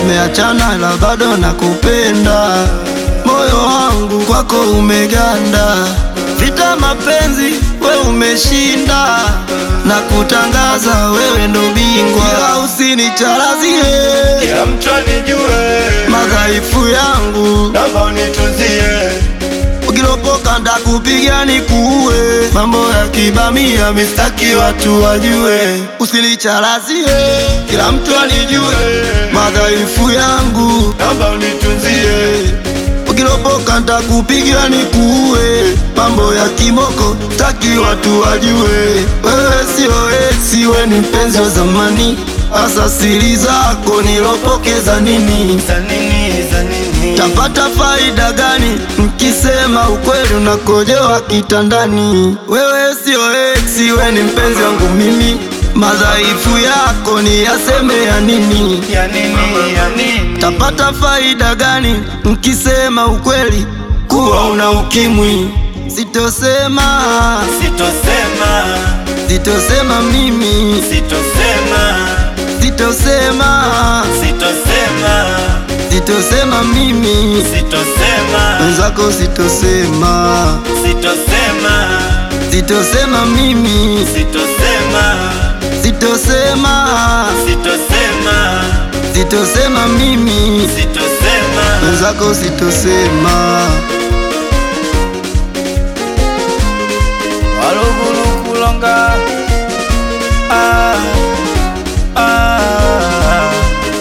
tumeachana ila bado nakupenda, moyo wangu kwako umeganda, vita mapenzi we umeshinda, na kutangaza wewe ndo bingwa, ila usinicharazie Kila mtu anijue, madhaifu yangu, naomba unitunzie. ukilopoka ndakupiga nikuue, mambo ya kibamia mistaki watu wajue, usinicharazie kila mtu anijue madhaifu yangu Naomba unitunzie. Ukilopoka ntakupiga nikuue, mambo ya kimoko taki watu wajue. Wewe sio ex, we ni mpenzi wa zamani, hasa siri zako nilopokeza nini? Za nini, za nini? Tapata faida gani mkisema ukweli unakojewa kitandani? Wewe sio ex, we ni mpenzi wangu mimi, madhaifu yako ni yaseme ya nini? Ya nini, ya nini? Tapata faida gani mkisema ukweli kuwa una ukimwi? Sitosema, Sitosema, sitosema mimi, sitosema, sitosema, sitosema, sitosema mimi, sitosema, wenzako sitosema, sitosema, sitosema mimi, sitosema, sitosema, sitosema, sitosema mimi, sitosema. wenzako sitosema. Waluguru kulonga ah, ah.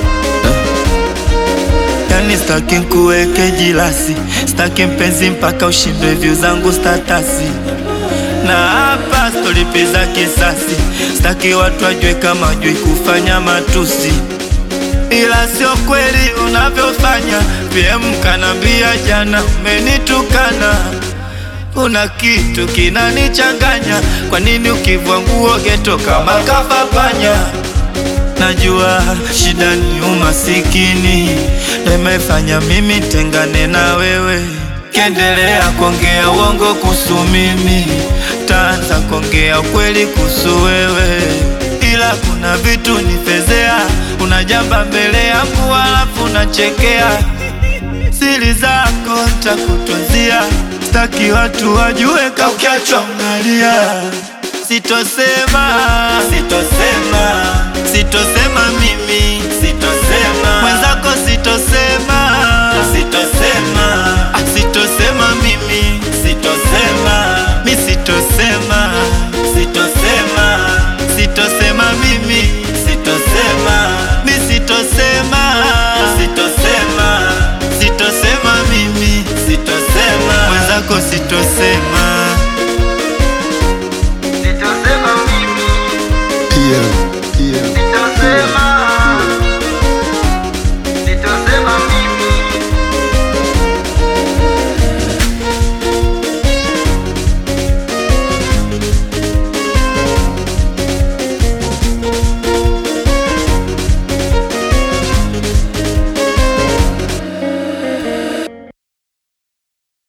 Yani staki nkuweke jilasi, staki mpenzi mpaka ushindwe view zangu statasi na hapa stolipiza kisasi, staki watu wajue kama jui kufanya matusi, ila sio kweli unavyofanya. PM kanambia jana umenitukana kuna kitu kinanichanganya, kwa nini ukivua nguo geto kama kafapanya? Najua shida ni umasikini, ndo imefanya mimi tengane na wewe. Kiendelea kuongea uongo kuhusu mimi, taanza kuongea ukweli kuhusu wewe, ila kuna vitu nifezea, unajamba mbele yangu halafu unachekea siri zako ntakutunzia, staki watu wajue ka ukiachwa unalia. Sitosema, sitosema, sitosema mimi, sitosema mwenzako, sitosema, sitosema, ah, sitosema mimi, sitosema, mi sitosema, sitosema, sitosema mimi, sitosema, mi sitosema, sitosema, sitosema mimi, sitosema mwenzako, sitosema